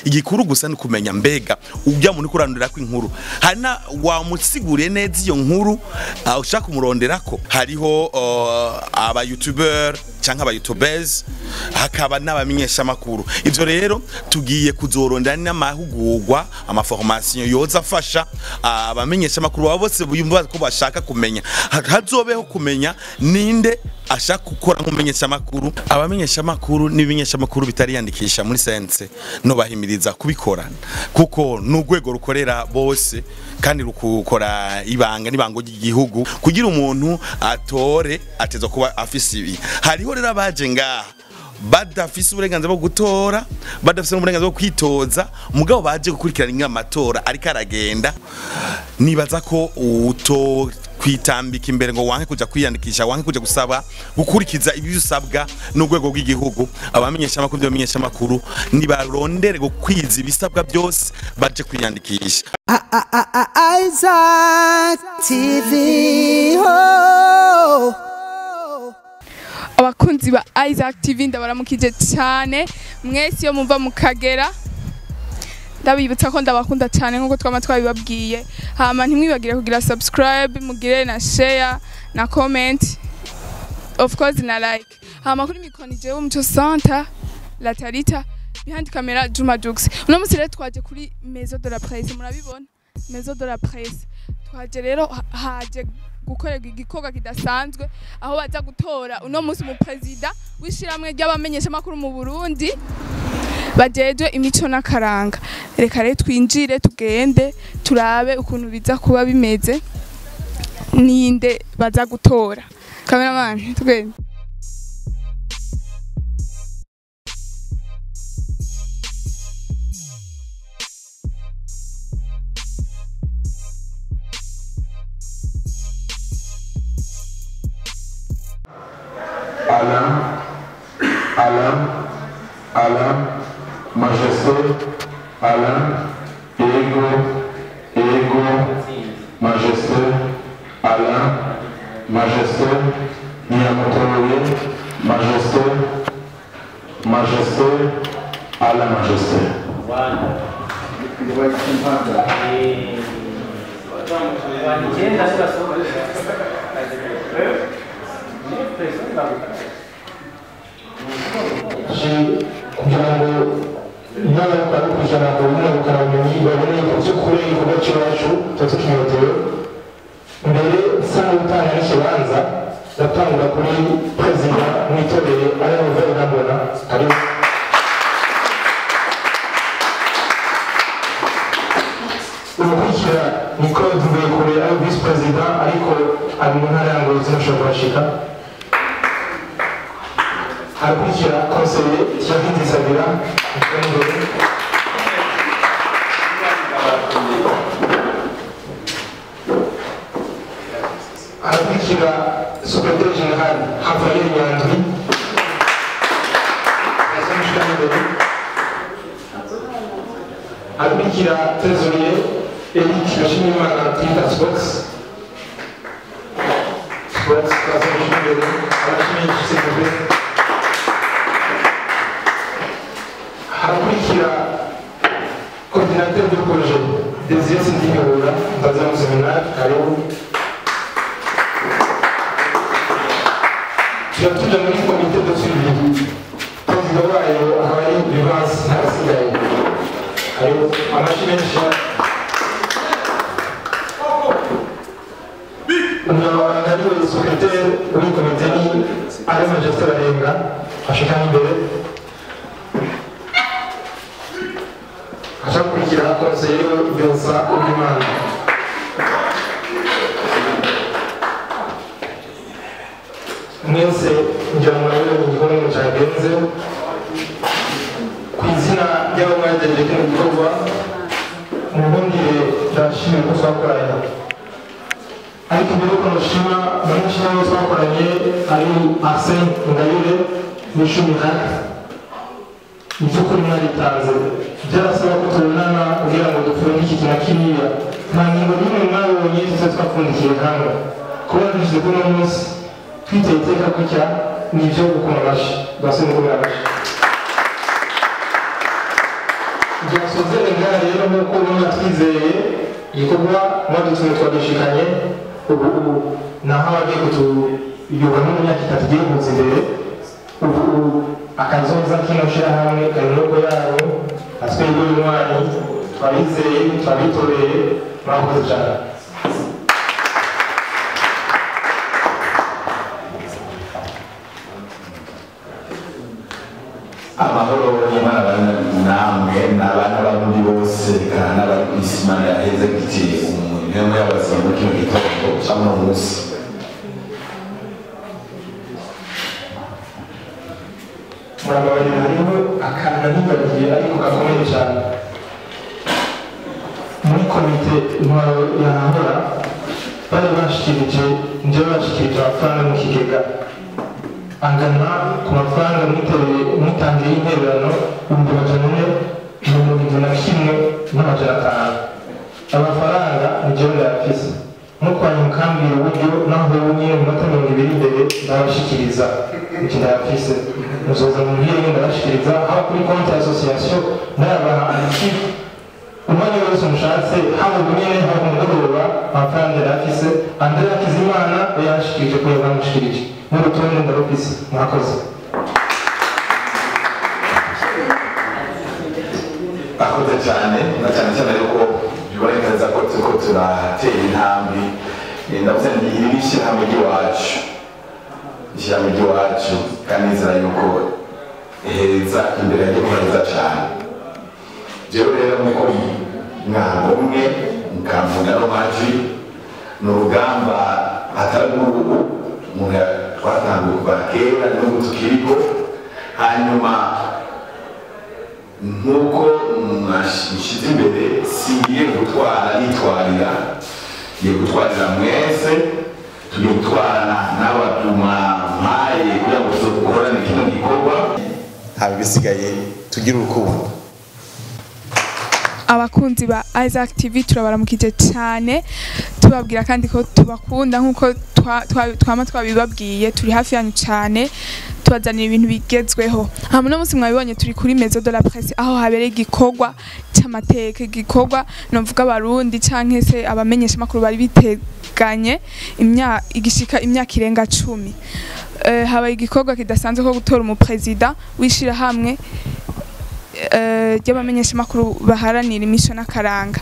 igikuru gusa ni kumenya mbega ujya muntu kurandurira ko inkuru hari na wamusiguriye neza iyo nkuru ah, ushaka kumurondera ko hariho uh, aba youtuber canke aba youtubers hakaba n'abamenyesha makuru ivyo rero tugiye kuzorondera n'amahugurwa amaformation yoza afasha ah, abamenyesha makuru baba bose bumva ko bashaka kumenya Ha- hazobeho kumenya ninde ashaka gukora nk'umumenyesha makuru abamenyesha makuru n'ibimenyesha makuru bitariyandikisha muri sense no bahimiriza kubikora kuko n'urwego rukorera bose kandi rukukora ibanga n'ibango ry'igihugu kugira umuntu atore ateza kuba afise ibi hariho rero abaje ngaha badafise uburenganzira bwo gutora badafise n'uburenganzira bwo kwitoza mugabo baje gukurikirana inka amatora ariko aragenda nibaza ko uto kwitambika imbere ngo wanke kuja kwiyandikisha wanke kuja gusaba gukurikiza ibyo usabwa n'urwego rw'igihugu abamenyesha amakuru by'abamenyesha amakuru nibarondere gukwiza ibisabwa byose baje kwiyandikisha Isaac TV. Oh. abakunzi ba Isaac TV ndabaramukije cyane mwese iyo mumva mu kagera ndabibutsa ko ndabakunda cyane nk'uko twama twabibabwiye hama ntimwibagire kugira subscribe mugire na share na comment of course na like hama kuri mikoro ni jewe umuco santa latarita behind camera Juma Jux uno munsi rero twaje kuri maison de la presse murabibona maison de la presse twaje rero ha- haje gukorerwa igikorwa kidasanzwe aho baza gutora uno munsi umuperezida w'ishiramwe ry'abamenyesha makuru mu Burundi bajejwe imico n'akaranga reka rero twinjire tugende turabe ukuntu biza kuba bimeze ninde baza gutora cameraman tugende Alain, Alain, Alain, Majesté, Alain, Ego, Ego, Majesté, Alain, Majesté, Miyamotoye, Majesté, Majesté, Alain, Majesté. kugira ngo intara yo kujana ngo bimwe bukaramenyi babone ko by'ukuri igikorwa cyacu tuba tukinyotewe mbere isa n'utanga n'ikibanza ndatangura kuri perezida mwitorere ari nouvelle nabona hari urukurikira ni claude mvuyekure ari visi perezida ariko ari mu ntara ya ngozi ntashobora kuhashika harakurikira konseye Thierry Sabira imbere harakurikira secrétaire général Raphaël Nyandwi yazamushika imbere harakurikira trésorier Eric Gashimimana twita Spox Spox yazamushika imbere abashimisha sekretari harakurikira coordinateur de projet Désiré Sindimihura ndaza mu seminari karibu tuba tujya muri komite de suivi perezida wayo akaba ari Vivance Ntasigaye karibu amashyi menshi umunyamabanga ariwe secrétaire w'iyi komite ni ari majesté barenga ashika imbere acakurikira konseye Vincent Uwimana mwese ngira ngo murabibona igikorwa cyagenze ku izina ry'abo mwagejeje kino gikorwa mubundire ndashimira ko twakoranye ariko mbere yuko nushima benshi n'abo twakoranye ari Arsene Ngayire n'ishumi hake mu by'ukuri mwaritanze byarasaba ko tubonana kugira ngo dufunge iki kintu kiriya nta ngingo n'imwe mwabonye tuze twapfundikiye hamwe kuba dushyize kuri uno munsi twiteye iteka gutya ni ibyo gukoma amashyi rwose ni gukoma amashyi byasozere ngaha rero nk'uko ubona twizeye igikorwa mwadutumye twadishikanye ubu ubu naho abagiye kutuyobora mu myaka itatu igiye kuza imbere ubu ubu akazoza kino shyirahamwe kari mu maboko yanyu atwebwe y'umwanya twabizeye twabitoreye murakoze cyane amahoro y'imana bana namwe n'abana b'abundi bose kandi n'abari ku isi imana yaheze giti umuntu y'abazima muri kino gitondo cyangwa uno munsi murababarira hariho akantu ntibagiye ariko gakomeye cyane muri komite intwaro yahahora bari bashikirije njyewe bashikirije amafaranga mu kigega angana ku mafaranga mwitereye mwitangiye y'intererano ibihumbi amajana ane mirongo irindwi na kimwe n'amajana atanu amafaranga ni njyewe ndayafise mukwanya mukambwira uburyo naho ubu nyine mu minota mirongo ibiri imbere ndabashikiriza iki ndayafise muzoza mu mbwire nyine ndabashikiriza haba kuri konti ya asosiyasiyo ndayabaha antikipe umwanya wose mushatse haba ubu nyine haba ku mugoroba amafaranga yarafise andrea hakizimana yashikirije ko yabamushikirije n'urutonde ndarufise murakoze akoze cyane na cyane cyane yuko bibonekeza ko turiko turatera intambwe Eh, ndavuze nti iri ni ishyirahamwe ry'iwacu ishyirahamwe ry'iwacu kandi nizera yuko heza imbere ya gikora heza cyane jewe rero nk'uko mwango umwe mukamvuga no majwi ni urugamba atari uruhu umuntu twatanguye kuva kera n'ubu tukiriko hanyuma nk'uko mwashyize imbere singiye gutwara nitwarira ngiye gutwarira mwese tugiye gutwarana n'abatuma mpaye kugira ngo dukorane kino gikorwa haba ibisigaye tugire urukundo abakunzi ba Isaac TV turabaramukije cyane tubabwira kandi ko tubakunda nk'uko twa- twa- twama twabibabwiye turi hafi yanyu cyane tubazanira ibintu bigezweho hama uno munsi mwabibonye turi kuri Maison de la Presse aho habereye igikorwa cy'amateka igikorwa novuga abarundi canke se abamenyesha makuru bari biteganye imya igishika imyaka irenga cumi Eh, habaye igikorwa kidasanzwe ko gutora umuperezida w'ishirahamwe eh, ry'abamenyeshamakuru baharanira imico n'akaranga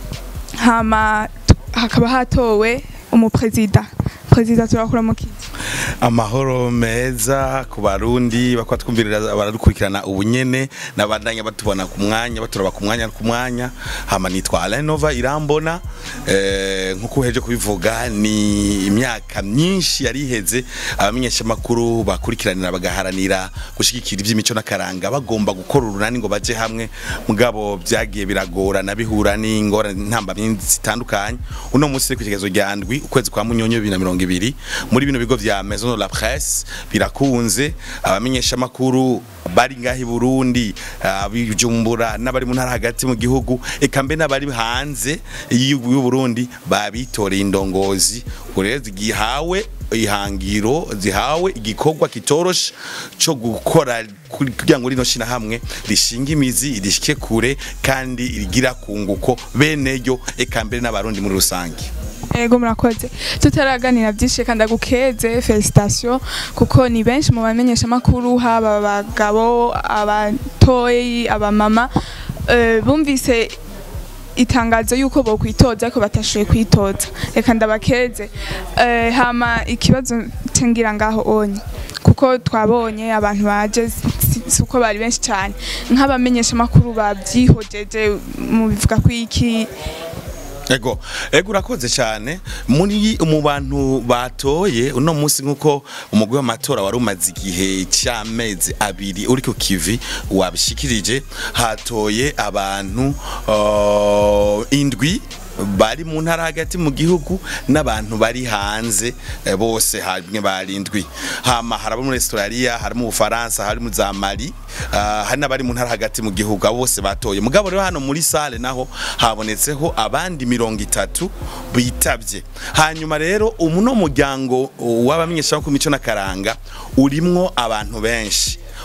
hama t- hakaba hatowe umuperezida perezida turakura mu kiti amahoro meza ku barundi bakwa twumvirira baradukurikirana ubunyene nabandanya batubona ku mwanya baturaba ku mwanya ku mwanya hama nitwa Alain Nova irambona eh nkuko uheje kubivuga ni imyaka myinshi yari iheze abamenyesha makuru bakurikiranira bagaharanira gushigikira iby'imico n'akaranga bagomba gukora urunani ngo baje hamwe mugabo byagiye biragorana bihura n'ingorane ntambamye zitandukanye uno munsi ku kigezo rya ndwi ukwezi kwa munyonyo 2020 muri bino bigo vya Maison de la Presse birakunze abamenyesha makuru bari ngahi Burundi abijumbura n'abari mu ntara hagati mu gihugu eka mbe n'abari hanze y'u Burundi babitoreye indongozi ureze gihawe ihangiro zihawe igikorwa kitoroshe cyo gukora kuri- kugira ngo rino shina hamwe rishinga imizi rishike kure kandi rigira kunguko bene yo eka mbere n'abarundi muri rusange ego murakoze tutaraganira byinshi kandi agukeze felicitation kuko ni benshi mu bamenyesha makuru haba abagabo abatoyi abamama eh, bumvise itangazo yuko bo kwitoza ariko batashoboye kwitoza reka ndabakeze eh, hama ikibazo cengira ngaho onye kuko twabonye abantu baje si- si uko bari benshi cyane nk'abamenyesha makuru babyihojeje mu bivuga ko iki Ego, ego urakoze cyane muri mu bantu batoye uno munsi nkuko umugwi w'amatora wari umaze igihe cy'amezi abiri uri ku kivi wabishikirije hatoye abantu uh, indwi bari mu ntara hagati mu gihugu n'abantu bari hanze eh, bose hamwe barindwi hama harabo muri Australia hari mu Bufaransa hari mu za Mali ah, hari n'abari mu ntara hagati mu gihugu abo bose batoye mugabo rero hano muri sale naho habonetseho abandi mirongo itatu bitavye hanyuma rero umuno muryango w'abamenyesha ku mico n'akaranga urimwo abantu benshi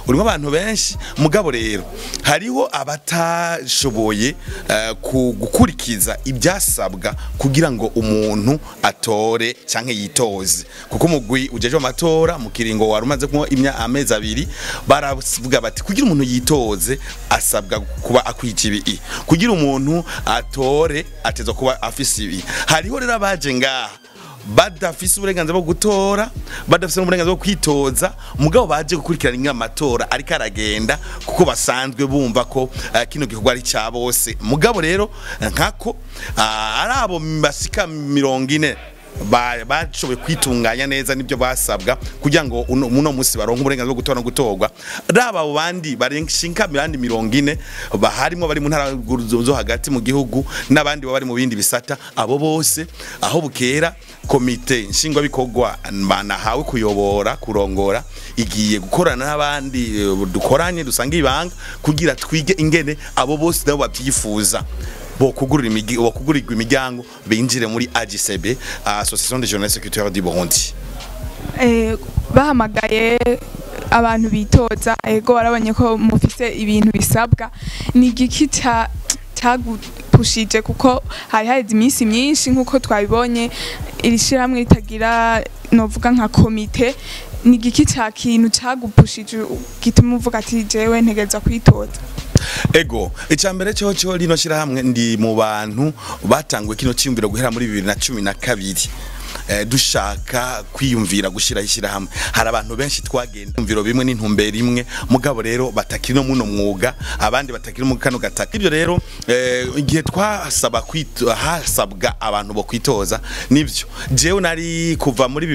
urimo abantu benshi mugabo rero hariho abatashoboye eh, ku- gukurikiza ibyasabwa kugira ngo umuntu atore canke yitoze kuko umugwi ujeje amatora mu kiringo wari umaze kunywa imya amezi abiri baravuga bati kugira umuntu yitoze asabwa kuba akwije ibi kugira umuntu atore atezwa kuba afise ibi hariho rero abaje ngaha badafise uburenganzira bwo gutora badafise n'uburenganzira bwo kwitoza mugabo baje gukurikirana inka amatora ariko aragenda kuko basanzwe bumva ko uh, kino gikorwa ari cya bose mugabo rero nkako uh, ari abo bashika mirongo ine ba- bashoboye kwitunganya neza nibyo basabwa kugira ngo uno muno musi baronke uburenganzira bwo gutora no gutorwa raba abo bandi barenshinka mirandi mirongo ine baharimo bari mu ntara zo- zo hagati mu gihugu n'abandi baba bari mu bindi bisata abo bose aho bukera komite nshingwabikorwa banahawe kuyobora kurongora igiye gukorana n'abandi eh, dukoranye dusanga ibanga kugira twige ingene abo bose nabo babyifuza bokugurira imigi bokugurirwa imiryango binjire muri AGCB Association des Jeunes Secrétaires du Burundi Eh, bahamagaye abantu bitoza ego barabonye ko mufise ibintu bisabwa ni igiki ca cagupushije kuko hari haheze iminsi myinshi nk'uko twabibonye iri shirahamwe ritagira novuga nka komite ni igiki ca kintu cagupushije gituma uvuga ati jewe ntegereza kwitoza ego icambere cyo cyo rino shirahamwe ndi mu bantu batanguye kino cyumviro guhera muri 2012 eh, dushaka kwiyumvira gushiraho ishyirahamwe hari abantu benshi twagenda imviro bimwe n'intumbero imwe mugabo rero batakiri no muno mwuga abandi batakiri mu kano gataka ibyo rero eh, igihe twasaba kwito hasabwa abantu bo kwitoza nibyo jewe nari kuva muri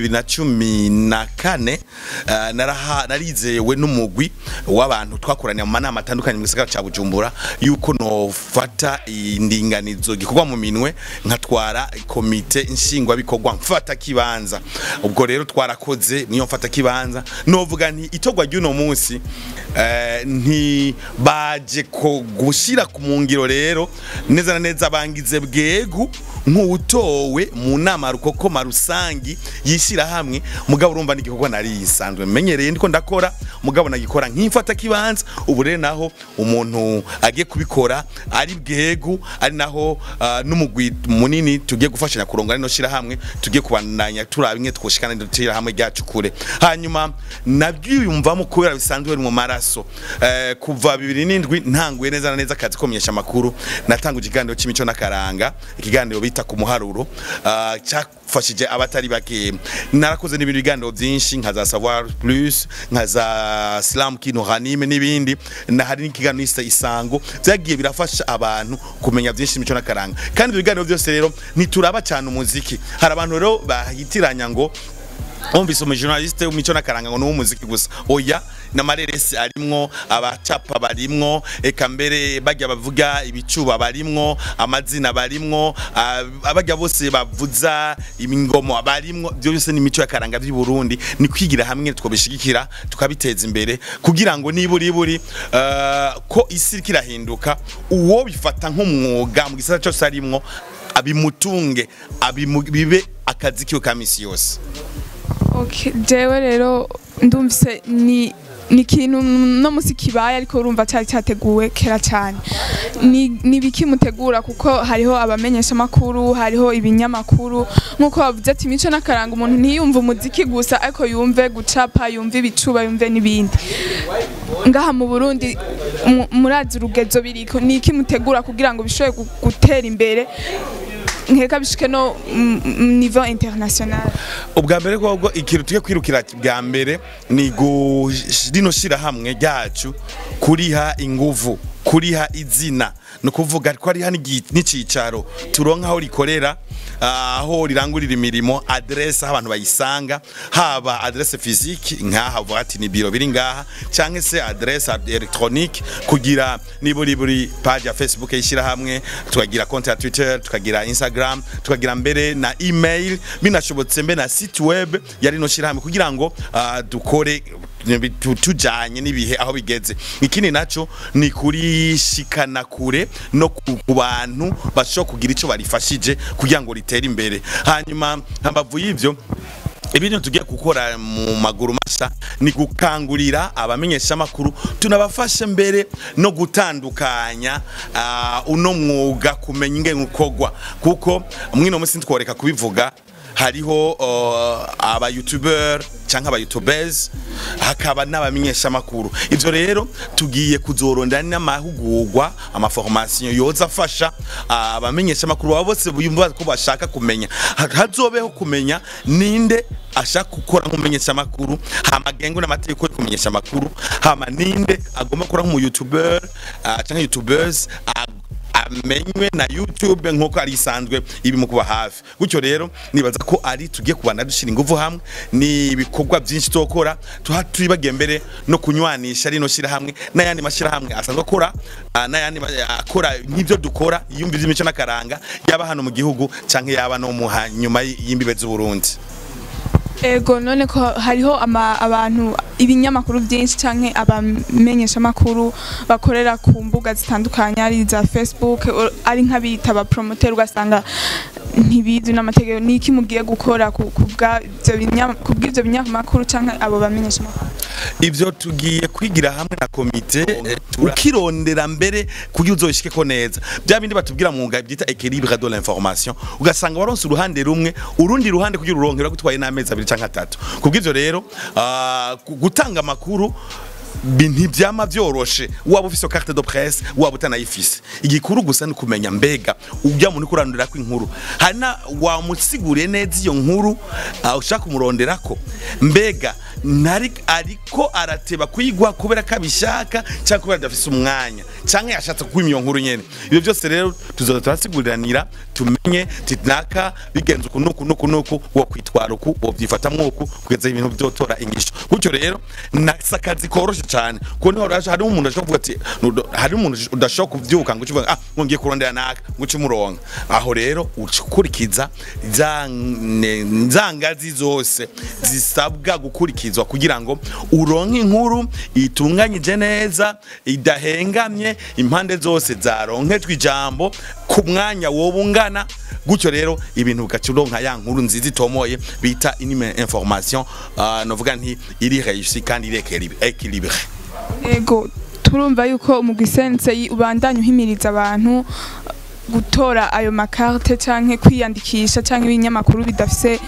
2014 eh, naraha narizewe n'umugwi w'abantu twakoranye mu manama atandukanye mu gisagara ca Bujumbura yuko nofata indinganizo gikorwa mu minwe nkatwara komite nshingwa bikorwa mfata kibanza ubwo rero twarakoze niyo mfata kibanza novuga nti itogwa ry'uno munsi eh, nti baje ko gushira ku mungiro rero neza na neza bangize bwegu nk'utowe mu nama rukokoma rusangi yishira hamwe mugabo urumva n'igikorwa nari yisanzwe menyereye ndiko ndakora mugabo nagikora nk'imfata kibanza ubu rero naho umuntu agiye kubikora ari bwegu ari naho uh, n'umugwi munini tugiye gufashanya kuronga rino shira hamwe tugiye kubandanya turaba imwe twoshikana ndotira hamwe ryacu kure hanyuma nabyiyumvamo kubera bisanzwe bari mu maraso eh, kuva 2007 ntanguye neza na neza akazi ko menyesha makuru natanguje ikiganiro c'imico n'akaranga ikiganiro bita ku muharuro uh, cyafashije abatari bake narakoze n'ibintu biganiro byinshi nka za savoir plus nka za slam kino hanime n'ibindi na hari n'ikiganiro isa isango byagiye birafasha abantu kumenya byinshi imico n'akaranga kandi ibyo biganiro byose rero ntituraba cyane umuziki hari abantu rero bahitiranya ngo Umvise umujournaliste w'imico n'akaranga ngo ni uw'umuziki gusa oya n'amareresi arimwo abacapa barimwo eka mbere bajya bavuga ibicuba barimwo amazina barimwo ah, abajya bose bavuza imingoma barimwo byo byose ni imico y'akaranga by'i Burundi ni kwigira hamwe twobishigikira tukabiteza imbere kugira ngo niburi buri uh, ko isi iriko irahinduka uwo bifata nk'umwuga mu gisata cyose arimwo abimutunge abimu- bibe akazi kiwe ka misi yose Okay, jewe rero ndumvise ni ni ikintu no musi kibaye ariko urumva cyari cyateguwe kera cyane ni ni biki mutegura kuko hariho abamenyesha makuru hariho ibinyamakuru nkuko bavuze ati imico n'akaranga umuntu ntiyumve umuziki gusa ariko yumve gucapa yumve ibicuba yumve n'ibindi ngaha mu Burundi mu- murazi urugezo biriko ni iki mutegura kugira ngo bishobore gu- gutera imbere nkeka bishike no mu niveau international ubwa mbere kobwo ikintu tugiye kwirukira bwa mbere ni gu- rino shirahamwe ryacu kuriha inguvu kuriha izina ni ukuvuga ko ariha n'igi- n'icicaro turonka aho rikorera ah, aho rirangurira imirimo adresse aho abantu bayisanga haba adresse physique nk'aha uvuga ati ni biro biri ngaha cyangwa se adresse electronique kugira niburi buri page ya facebook y'ishyirahamwe tukagira konti ya twitter tukagira instagram tukagira mbere na email binashobotse mbe na site web ya rino shyirahamwe kugira ngo ah, dukore tu- tujanye n'ibihe aho bigeze ikindi naco ni kurishikana kure no ku ku bantu bashobora kugira ico barifashije kugira ngo ritere imbere hanyuma hambavu y'ivyo ibintu tugiye gukora mu maguru mashya dufasha ni gukangurira abamenyeshamakuru tunabafashe mbere no gutandukanya ah, uno mwuga kumenya ingene ukorwa kuko mwino munsi ntitworeka kubivuga hariho uh, aba youtuber canke aba youtubers hakaba n'abamenyeshamakuru ivyo rero tugiye kuzorondera n'amahugurwa amaformation yoza afasha ah, abamenyeshamakuru baba bose bumva ko bashaka kumenya Ha- hazobeho kumenya ninde ashaka gukora nk'umumenyeshamakuru hama agengwe n'amategeko yo kumenyesha amakuru hama ninde agomba gukora nk'umu youtuber ah, canke youtubers ag- amenywe na YouTube nk'uko ari isanzwe ibi mu kuba hafi gutyo rero nibaza ko ari tugiye kubana dushira ingufu hamwe ni ibikorwa byinshi tokora tuha tuyibagiye mbere no kunywanisha rino shira hamwe n'ayandi mashira hamwe asanzwe akora ah, n'ayandi ma- akora nk'ibyo dukora yumvira imico n'akaranga yaba hano mu gihugu canke yaba no mu ha- nyuma y'imbibe z'u Burundi ego none ko hariho ama, abantu ibinyamakuru byinshi canke abamenyeshamakuru bakorera ku mbuga zitandukanye ari za facebook o- ari nk'abita abapromoter ugasanga ntibizi n'amategeko niki mugiye gukora ku ku bwa- ivyo binya- ku bw'ivyo binyamakuru canke abo bamenyeshamakuru ivyo tugiye kwigira hamwe na komite eh, ukirondera mbere kugira uzoshike ko neza bya bindi batubwira mu ngabo byita équilibre de l'information ugasanga waronse uruhande rumwe urundi ruhande kugira uronkera gutwaye n'amezi abiri canke atatu kubw'ivyo rero ah, gu- gutanga amakuru bi- ntibyama byoroshe waba ufise carte de presse waba utanayifise igikuru gusa ni kumenya mbega ujya muntu kurandurira ko inkuru hari na wamusiguriye neza iyo nkuru ah, ushaka kumuronderako mbega ntari ariko arateba kuyigwa kubera ko abishaka cyangwa kubera adafise umwanya cyangwa yashatse kukwima iyo nkuru nyene ibyo byose rero tuzoza turasiguriranira tumenye tinaka bigenze uku nuku nuku nuku wo kwitwara uku wo byifata mwuku kugeza ibintu byotora ingisho gutyo rero nasa akazi koroshe cyane kuko niho raje hari umuntu ashobora kuvuga ati "Nudo- hari umuntu udashobora kuvyuka ngo ucivuga ah ngo ngiye kurondera naka ngo uci muronka aho rero ukurikiza za ne- za ngazi zose zisabwa gukurikizwa kugira ngo uronke inkuru itunganyije neza idahengamye impande zose zaronkejwe ijambo ku mwanya woba ungana gutyo rero ibintu bigaca uronka ya nkuru nziza itomoye bita inime information uh, novuga nti iri réussi kandi iri équilibré ego turumva yuko umugwi sensei ubandanya uhimiriza abantu gutora ayo makarte canke kwiyandikisha canke ibinyamakuru bidafise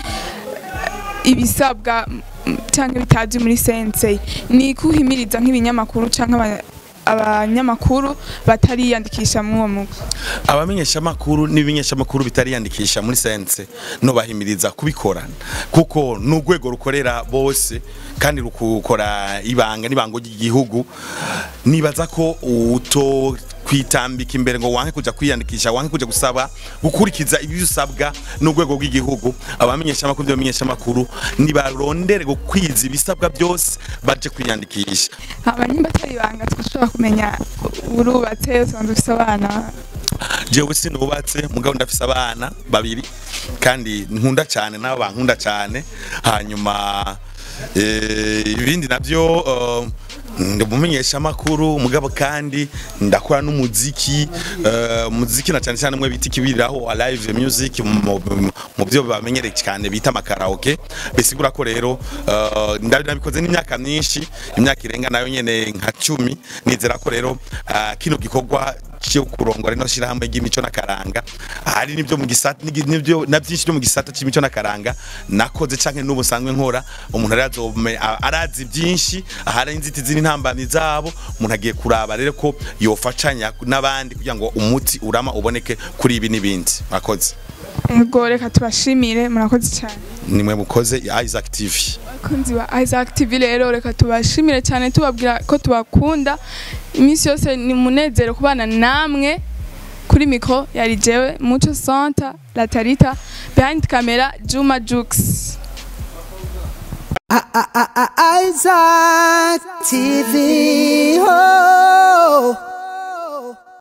ibisabwa mm, canke bitazi muri sensei ni kuhimiriza nk'ibinyamakuru canke aba- abanyamakuru batariyandikisha muri uwo mugwi abamenyeshamakuru n'ibimenyeshamakuru bitariyandikisha muri sense no bahimiriza kubikora kuko n'urwego rukorera bose kandi rukukora ibanga n'ibango ry'igihugu nibaza ko uto kwitambika imbere ngo wanke kuja kwiyandikisha wanke kuja gusaba gukurikiza ibyo usabwa n'urwego rw'igihugu abamenyeshamakuru n'abamenyeshamakuru nibarondere gukwiza ibisabwa byose baje kwiyandikisha haba nimba atari ibanga twashobora kumenya urubatse usanzwe ufise abana jewe sinubatse mugabo ndafise abana babiri kandi nkunda cyane nabo bankunda cyane hanyuma eh, ibindi navyo eh, ndi umumenyesha makuru mugabo kandi ndakora n'umuziki eh, umuziki na cyane cyane mwe bita ikibiriraho a live music mu- mu- mu byo bamenyereye cyane bita amakaraoke bisigura ko rero eh, ndabi nabikoze n'imyaka myinshi imyaka irenga nayo nyene nka cumi nizera ko rero ah, kino gikorwa cyo kurongora ino shirahamwe ry'imico n'akaranga hari nibyo mu gisata n'igi- nibyo na byinshi byo mu gisata cy'imico n'akaranga nakoze canke n'ubu sanzwe nkora umuntu arazome arazi byinshi ahari inzitizi n'intambamyi zabo umuntu agiye kuraba rero ko yofashanya n'abandi kugira ngo umuti urama uboneke kuri ibi n'ibindi murakoze ego reka tubashimire murakoze cyane nimwe mukoze ya Isaac TV abakunzi ba Isaac TV rero reka tubashimire cyane tubabwira ko tubakunda iminsi yose ni munezero kubana namwe kuri mikro yari jewe Mucho Santa La Tarita behind camera Juma Jux Isaac TV. Oh.